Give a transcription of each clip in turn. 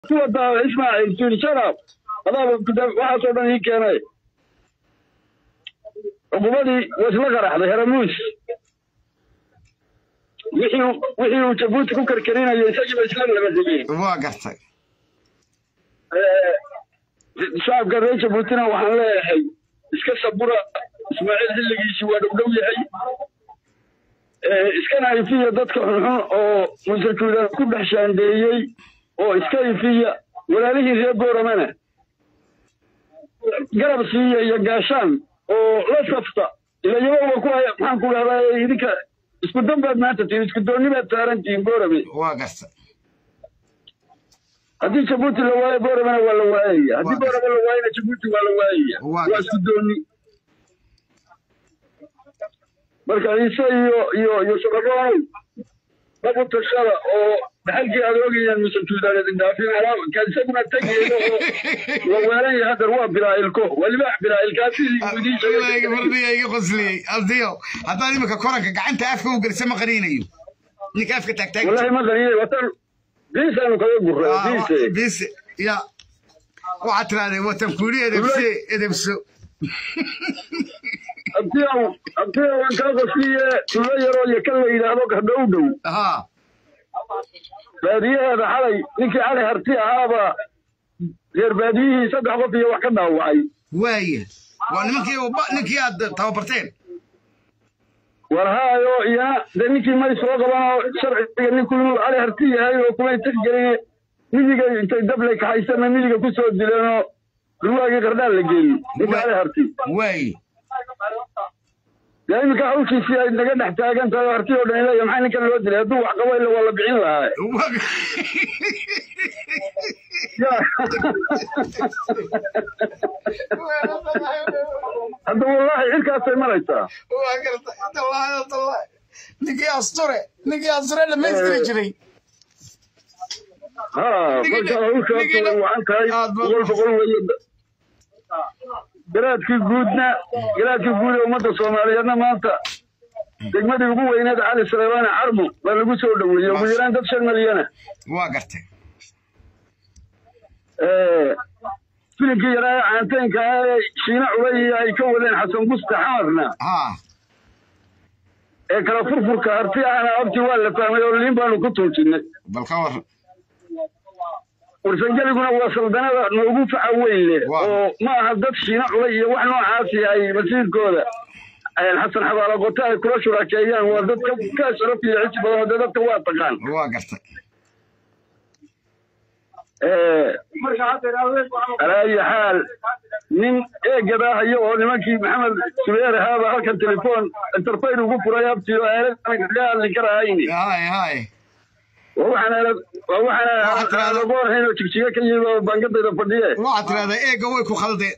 kuwa daa ismaaciil fiirsana adaaba waxaasoo dhan ii keenay cuqubadii wasla qaraxday heramuus wixii wixii uu jabuuti ku karkarinayay isagiiba isla laba digeen waa gartay shacabka reer jabuutina waxaan leeyahay iska sabura ismaaciil xilligiisii waa dhowdhow yahay iskana ifiya dadka xunxun oo musajuudan ku dhex shaandeeyey oo iska ifiya walaalihii reer booramana garab siiya iyo gaashaan oo la safta ila iyagoba ku haya maxaan ku dhahdaa idinka isku dan baad maanta tihin isku doonni baad saaran tihiin boorame waa gartay haddii jabuuti la waayo booramena waa la waayaya haddii boorame la waayona jabuuti waa la waayaya Waa waa isku doonni marka ciise iyo iyo iyo shabaqoonow dhab u tashada oo dhaxalkii aad ogayaan musajuudaan idin dhaafin ka isaguna tegeedo oo la weelan yahay haddar waa bilaa'ilko waa libaax bilaa'ilkaasi idiin sheegay fardiga iga qosliyey abdiyo haddaad imika koranka gacanta afka u gelisa ma qaniinayo ninka afka taagtaag wallahi ma qaniinay watan biisaanu kaga gurray biise bise ya waxaad tirahdee watan kuuri edebse edebso abtiyaw abtiyaw waan kaa qosliye tulo yaroo iyo kan la yidhaahdo gardhow dhow haa baadiyaheeda xalay ninkii cali harti ahaaba reer baadiyihii saddex qof iyo wax ka dhaawacay waaya waa nimankii uba- ninkii aad tababarteen war haayo iyana dee ninkii may soo qabanoo sharciga ninku inuu cali harti yahay oo kumay tixgelin midiga intay dablay kaxaysana midiga ku soo dileenoo durwaagii qardhaan la geeyey ninka cali harti waaya dee iminka hawshiisii ay naga dhex taagan tahay oo harti oo dhan ilaya maxaa ninkan loo dilay hadduu wax qabo ila waa la bixin lahaa Ya. hadda wallaahi cirkaasay maraysaa waa gartay tallahi tallahi ninkii asture ninkii asture dhamaystiri jiray ha marka hawshaas way wacan tahay Aad baad- boqol boqol weeye garaadkii guudna garaadkii guud ee ummadda soomaaliyeedna maanta degmadii ugu weyneed cali saleebaane carmo baa lagu soo dhoweeyey ugu yaraan dad shan milyana waa gartay filimkii yaraa ee caanteenka ah ee shiina culay ay ka wadeen xasan buste xamarna haa ee kala furfurka harti ahna abtii waa la fahmay oo liin baanu ku tuujinay bal ka war warsangeliguna waa saldanada noogu faca weyn leh Waa. oo ma aha dad shiina culay iyo wax noocaasi ay masiirkooda xasan xabaalo qoto ay kula shurakeeyaan waa dad ka ka sharaf iyo xisi badan oo dee dadka waa taqaan waa gartay alaa ayi xaal nin eegada hayo oo nimankii maxamed subeer ahaaba halkan telefoon interfayr ugu furay abtii oo aalad kaga hadli karahayni haay haay waa waxaan aalad waa waxaan aalad ahayn oo jigjiga ka yimid oo baangadayda fadhiye waxaad tiraahdaa eega way ku khaldeen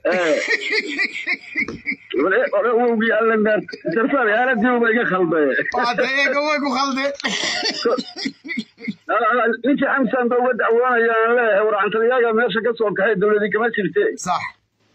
wowgii allen interfayr aaladii uba iga khaldee waxaad tiraahdaa eega way ku khaldeen ninkii xamsan ba uga dacwoonaya aan leeyahay war cantaliyaga meesha ka soo kaxay dowladii kama jirte sax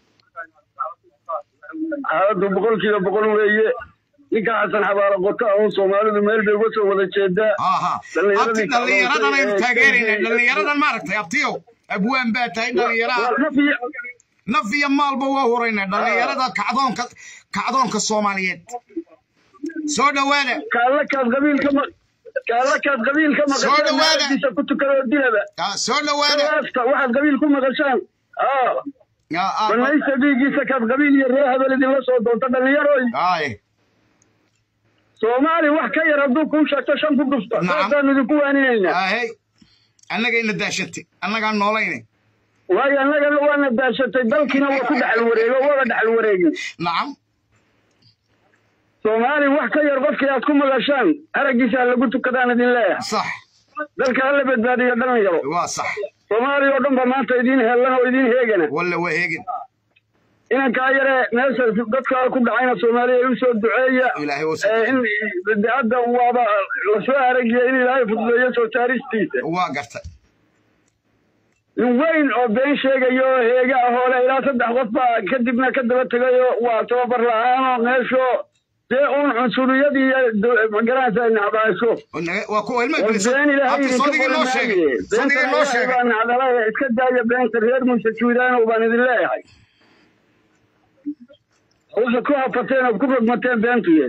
xaaladdu boqolkiiba boqol weeye ninka xasan xabaalo qota un soomaalidu meel bay uga soo wada jeedaa haa haa abti dhallinyaradan aynu taageerayna dhallinyaradan maaragtay abtiyow abwaan baa tahay dhallinyaraha naf iyo naf iyo maalba waa hurayna dhallinyarada kacdoonka kacdoonka soomaaliyeed soo dhowaada kaalla kaad qabiilka ma kaalla kaad qabiilka Soo maqashaan dhawaada. maaladiisa ku tukadoo dilaba Ah, soo dhowaada kalaasta waxaad qabiil ku maqashaan aa Ah, ah, banaysta dhiiggiisa kaad qabiil iyo reer habel idinla soo doonta dhallinyaroy haay soomaali wax ka yar hadduu kuu sheegto shan ku dhufta Nacam. saasaan idinku waaninaynaa haahey annagayna daashatay annagaan noolaynay waayo annagana waana daashatay dalkiina waa ku dhaxal wareego waaba dhaxal wareegin nacam soomaali wax ka yar qofkii aad ku maqashaan araggiisa lagu tukadaan idin leeyahay sax dalka hala badbaadiyo dhalinyaro waa sax soomaaliya oo dhan ba maanta idiin heellan oo idiin heegana walla waa heegin inankaa yare meesha dadkaa ku dhacayna soomaaliya u soo duceeya ilaahay wuu ee in de hadda waaba lasoo aragiya in ilaahay fududeeyo soo saaristiisa waa gartay nin weyn oo been sheegayo oo heega ah oo leh ilaa saddex qof baa kadibna ka daba tegayo waa tababar la-aanoo meeshoo dee uun cunsuriyadii magaranaysa nacbaasho waa kuwa ilmo war been ilaahay abti idinka soodigii noo sheegay qormaaye soodigii noo beenta sheegay baa nacdalaya iska daaya beenta reer muuse juudaanow baan idin leeyahay waxaad ku hafateen ood ku rogmateen beentuye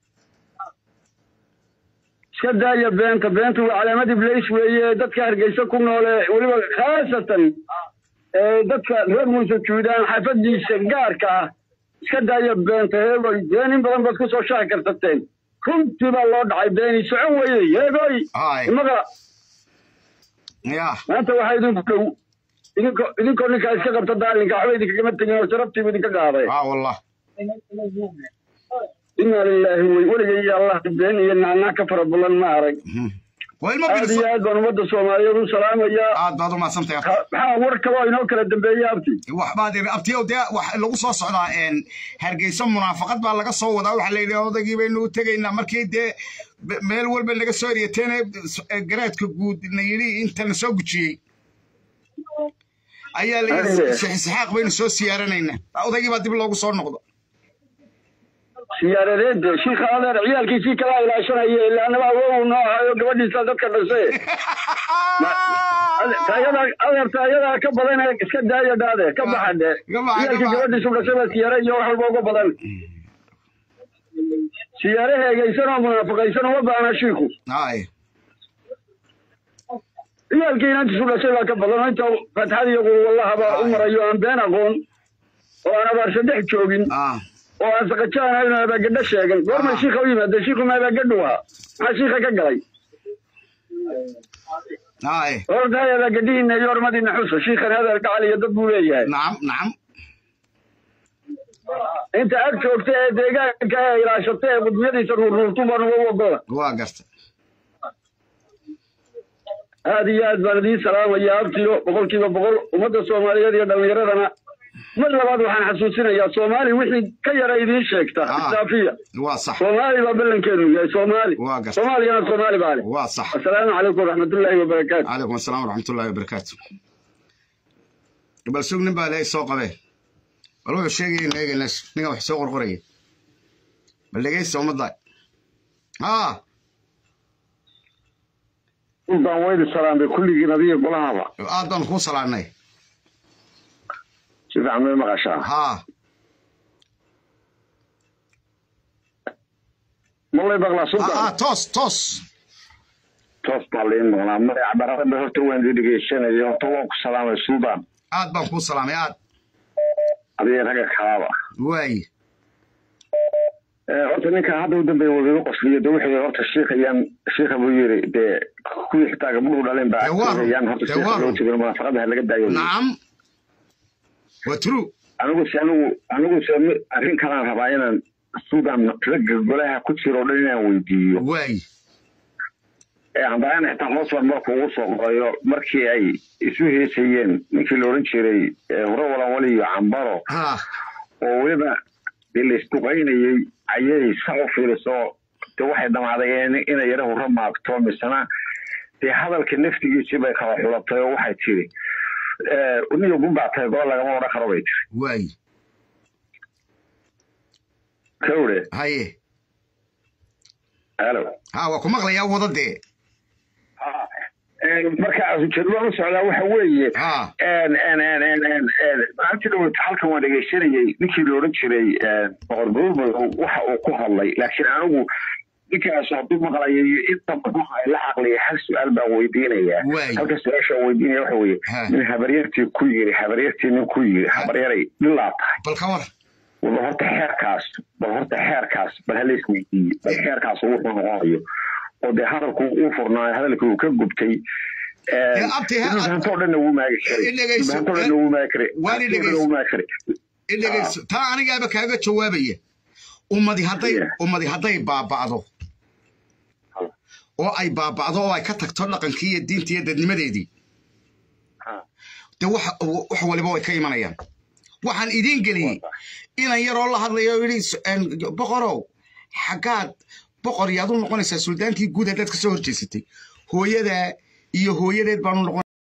iska daaya beenta beentu waa calaamad iblays weeye dadka hargeysa ku noole weliba khaasatan ee dadka reer muuse juudaan xaafadiisa gaarka ah iska daaya beenta heegoy been in badan baad ku soo shaaki karsateen runtii baa loo dhacay beeni socon weye heegoy Haay. imaga ya maanta waxaa idinku dhow idinko idinkoo ninkaa iska qabta daalinka waxba idinkagama tegin oo sharaftiibu idinka qaaday aa wallah inaa lilaahi wey weligay iyo allah been iyo nacnaa ka fara badan ma arag Mhm. waa ilmo aad iyo biliso aad baan ummadda soomaaliyeed u salaamayaa aad baad u mahadsantahay Ha- maxaa war kaloo inoo kala dambeeya abti waxbaad iri abtiyow dee wax lagu soo socdaa een hargeysa munaafaqad baa laga soo wadaa waxaa la yidhi odaygii baynu u tegaynaa markii dee be- meel walba naga soo eriyateen ee garaadka guud na yidhi inta na soo gujiyey ayaa la yidhi Ariye. sixaaq baynu soo siyaaranaynaa odaygii baa dib loogu soo noqdo siyaaradeed shiikha adeer ciyaalkiisii kala ilaashanaya ilaa anaba awow noo ahayo gabadhiisa dadka dhashe taayada adeer taayadaa ka badan ee iska daaya dhaade ka baxa dhe Ka baxa, ka ciyaalkii baxa. gabadhiisu dhashay baa siyaare iyo wax walba uga badan siyaare heegaysan oo munaafaqaysan uma baana shiiku hay ciyaalkii inantiisu dhashay baa ka badan oo inta fatxad iyo quwalaha baa u marayo aan been aqoon oo aan abaarsa dhex joogin ah oo aan saqajaan ahayn oo abaagadho sheegan goormay Ah. shiika u yimaadeen shiiku ma abaagadhu ahaa maxaa shiika ka galay hay hortahay abaagadhihiina iyo hormadiina xusa shiikan hadal gacal iyo dad buu leeyahay nacam nacam inta ag joogta ee deegaanka ee ilaashata ee qudmiyadiisa ruurruurtu baan uga ogola waa garta aad iyo aad baan idiin salaamaya abtiyo boqolkiiba boqol ummadda soomaaliyeed iyo dhallinyaradana mar labaad waxaan xasuusinayaa soomaali wixii ka yara idiin sheegta Ah. isdaafiya waa sax soomaali baa ballankeenu yahay soomaali Waa gartay. soomaaligana soomaali baa leh waa sax asalaamu calaykum waraxmatullaahi wabarakaatu calaykum asalaam waraxmatullaahi wabarakaatu bal sug nin baa ilaahay soo qabee bal wuxuu sheegayaynu eegayna ninkan wax soo qorqoraya bal dhegaysta ummadda haa baan weydi salaamay kulligiin adiga golahaba aad baan kuu salaanay si fiican may maqashaa haa malay baqlaa aa sultan toos toos toos baa liin maqlaa magaca barada horta waan idin dhegeysanaya horta waan ku salaamay sultan aad baan kuu salaamay aad adiga ragga kalaaba waaye horta ninka hadda u dambeeya wadaga qosliyo de wuxuu horta shiikayaan shiika buu yiri dee kuwii xitaa gabdhuhu dhaleen baa Dee waa run. agteegayaan horta Dee shiika waa loo run. tegin munaafaqada ha laga daayo nacam waa true anigu se anigu anigu se mi- arrin kalaan rabaa inaan sudan ragga golaha ku jiro o dhan inaan weydiiyo waaye ee haddana xitaa hoos baan marka ugu soo qorayo markii ay isu heesayeen ninkii la odhan jiray ee hore walanwali iyo cambaro haa oo weliba dee laisduqaynayey ayay sax u fiiriso de waxay dhamaaday in- inay yara hurro maagto misena dee hadalka naftigiisii bay kala xulatay oo waxay tiri niyo gunbaa tahay gobol lagama odhan karo bay tiri waaye kawre haye halo haa waa ku maqlayaa wada dee marka ujeedada u socdaa waxa weeye haa maalintii dhaweyt halkan waan dhegeysanayey ninkii la odhan jiray boqor bulbul waxa uu ku hadlay laakiin anigu ninkaas hadduu maqlayo iyo inta badan ay la caqliya hal su-aal baan weydiinayaa Waay. halka su-aasha aan weydiinaya waxa weeye Ha. nin habaryartii ku yiri habaryartii nin ku yiri habaryaray dhilaa tahay bal ka war bal horta xeerkaas bal horta xeerkaas bal hala isweydiiye bal xeerkaas wuxuu noqonayo oo dee hadalku uu furnaayo hadalkii uu ka gubtay Dee abti, ha- dhulbahanto dhanna wuu maagi karay I dhegeyso. dhulbahanto dhanna wuu maagi karay Waan i Hanti oo dhanna dhegeyso. wuu maagi karay idhegayso taa anigaaba kaaga jawaabaya ummadi hadday Yeah. ummadi hadday baaba'do Ha. oo ay baaba'do oo ay ka tagto dhaqankii iyo diintii iyo dadnimadeedii Ha. de wax wax waliba way ka imanayaan waxaan idiin geliyey inan yaroo la hadlayo oo yidhi s- een, boqorow xaggaad boqor yaad u noqonaysaa suldaantii guud haddaad ka soo horjeesatay hooyadaa iyo hooyadeed baanu noqon